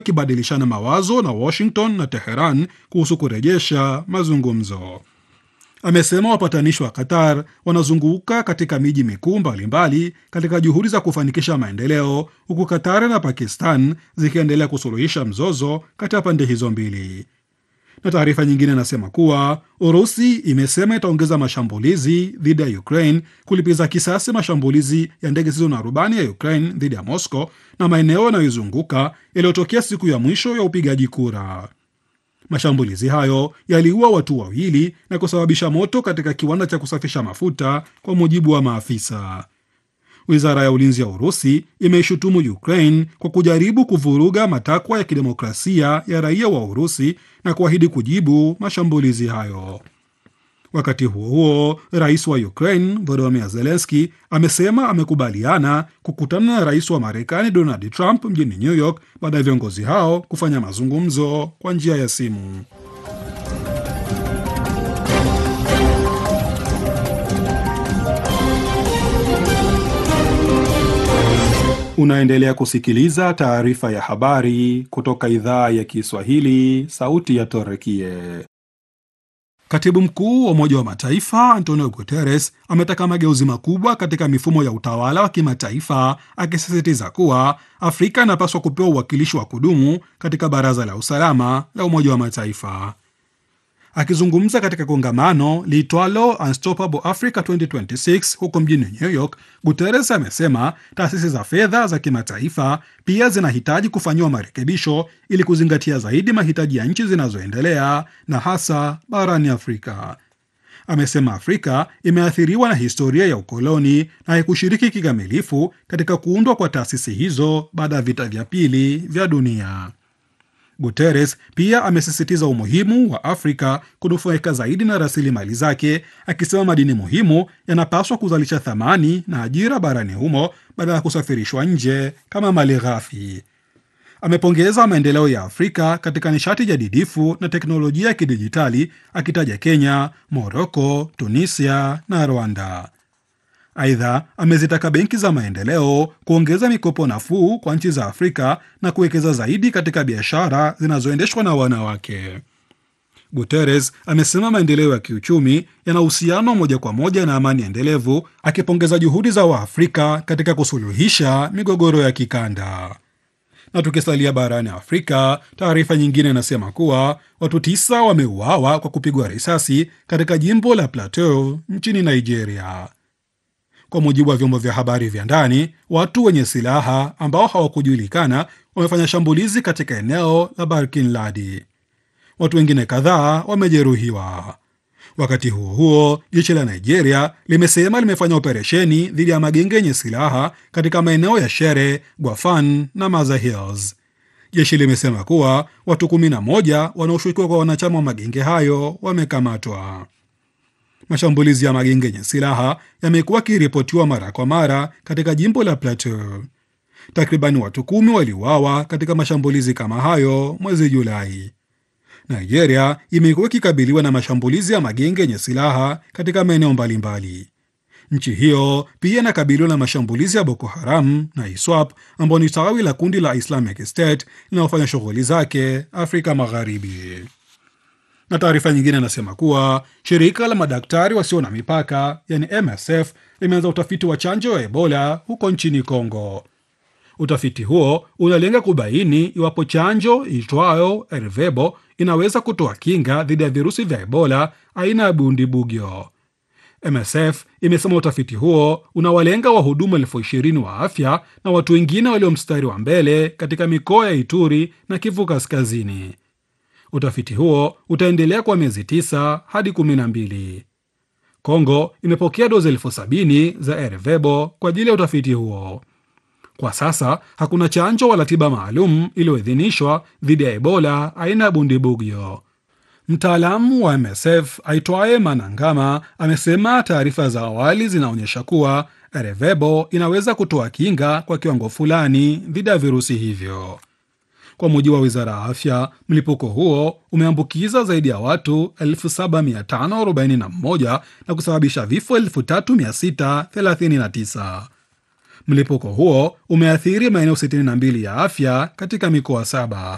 wakibadilishana mawazo na Washington na Teheran kuhusu kurejesha mazungumzo. Amesema wapatanishi wa Qatar wanazunguka katika miji mikuu mbalimbali katika juhudi za kufanikisha maendeleo, huku Qatar na Pakistan zikiendelea kusuluhisha mzozo kati ya pande hizo mbili. Na taarifa nyingine inasema kuwa Urusi imesema itaongeza mashambulizi dhidi ya Ukraine kulipiza kisasi mashambulizi ya ndege zisizo na rubani ya Ukraine dhidi ya Moscow na maeneo yanayoizunguka yaliyotokea siku ya mwisho ya upigaji kura. Mashambulizi hayo yaliua watu wawili na kusababisha moto katika kiwanda cha kusafisha mafuta, kwa mujibu wa maafisa. Wizara ya ulinzi ya Urusi imeishutumu Ukraine kwa kujaribu kuvuruga matakwa ya kidemokrasia ya raia wa Urusi na kuahidi kujibu mashambulizi hayo. Wakati huo huo, rais wa Ukraine Volodymyr Zelensky amesema amekubaliana kukutana na rais wa Marekani Donald Trump mjini New York baada ya viongozi hao kufanya mazungumzo kwa njia ya simu. Unaendelea kusikiliza taarifa ya habari kutoka idhaa ya Kiswahili, sauti ya Torekie. Katibu mkuu wa Umoja wa Mataifa Antonio Guterres ametaka mageuzi makubwa katika mifumo ya utawala wa kimataifa, akisisitiza kuwa Afrika inapaswa kupewa uwakilishi wa kudumu katika Baraza la Usalama la Umoja wa Mataifa. Akizungumza katika kongamano liitwalo Unstoppable Africa 2026 huko mjini New York, Guterres amesema taasisi za fedha za kimataifa pia zinahitaji kufanyiwa marekebisho ili kuzingatia zaidi mahitaji ya nchi zinazoendelea na hasa barani Afrika. Amesema Afrika imeathiriwa na historia ya ukoloni na haikushiriki kikamilifu katika kuundwa kwa taasisi hizo baada ya vita vya pili vya dunia. Guterres pia amesisitiza umuhimu wa Afrika kunufaika zaidi na rasilimali zake, akisema madini muhimu yanapaswa kuzalisha thamani na ajira barani humo badala ya kusafirishwa nje kama mali ghafi. Amepongeza maendeleo ya Afrika katika nishati jadidifu na teknolojia ya kidijitali, akitaja Kenya, Moroko, Tunisia na Rwanda. Aidha, amezitaka benki za maendeleo kuongeza mikopo nafuu kwa nchi za Afrika na kuwekeza zaidi katika biashara zinazoendeshwa na wanawake. Guterres amesema maendeleo ya kiuchumi yana uhusiano moja kwa moja na amani endelevu, akipongeza juhudi za Waafrika katika kusuluhisha migogoro ya kikanda. Na tukisalia barani Afrika, taarifa nyingine inasema kuwa watu tisa wameuawa kwa kupigwa risasi katika jimbo la Plateau nchini Nigeria. Kwa mujibu wa vyombo vya habari vya ndani, watu wenye silaha ambao hawakujulikana wamefanya shambulizi katika eneo la Barkin Ladi. Watu wengine kadhaa wamejeruhiwa. Wakati huo huo, jeshi la Nigeria limesema limefanya operesheni dhidi ya magenge yenye silaha katika maeneo ya Shere, Gwafan na Maza Hills. Jeshi limesema kuwa watu 11 wanaoshukiwa kwa wanachama wa magenge hayo wamekamatwa. Mashambulizi ya magenge yenye silaha yamekuwa yakiripotiwa mara kwa mara katika jimbo la Plateau. Takribani watu kumi waliuawa katika mashambulizi kama hayo mwezi Julai. Nigeria imekuwa ikikabiliwa na mashambulizi ya magenge yenye silaha katika maeneo mbalimbali. Nchi hiyo pia inakabiliwa na mashambulizi ya Boko Haram na ISWAP ambao ni tawi la kundi la Islamic State linalofanya shughuli zake Afrika Magharibi na taarifa nyingine inasema kuwa shirika la madaktari wasio na mipaka yani MSF limeanza utafiti wa chanjo ya Ebola huko nchini Kongo. Utafiti huo unalenga kubaini iwapo chanjo itwayo Ervebo inaweza kutoa kinga dhidi ya virusi vya Ebola aina ya Bundibugyo. MSF imesema utafiti huo unawalenga wahudumu elfu ishirini wa afya na watu wengine walio mstari wa mbele katika mikoa ya Ituri na Kivu Kaskazini. Utafiti huo utaendelea kwa miezi tisa hadi kumi na mbili. Kongo imepokea dozi elfu sabini za Ervebo kwa ajili ya utafiti huo. Kwa sasa hakuna chanjo wala tiba maalum iliyoidhinishwa dhidi ya Ebola aina ya Bundibugyo. Mtaalamu wa MSF aitwaye Manangama amesema taarifa za awali zinaonyesha kuwa Ervebo inaweza kutoa kinga kwa kiwango fulani dhidi ya virusi hivyo. Kwa mujibu wa wizara ya afya, mlipuko huo umeambukiza zaidi ya watu 7541 na kusababisha vifo 3639. Mlipuko huo umeathiri maeneo 62 ya afya katika mikoa saba.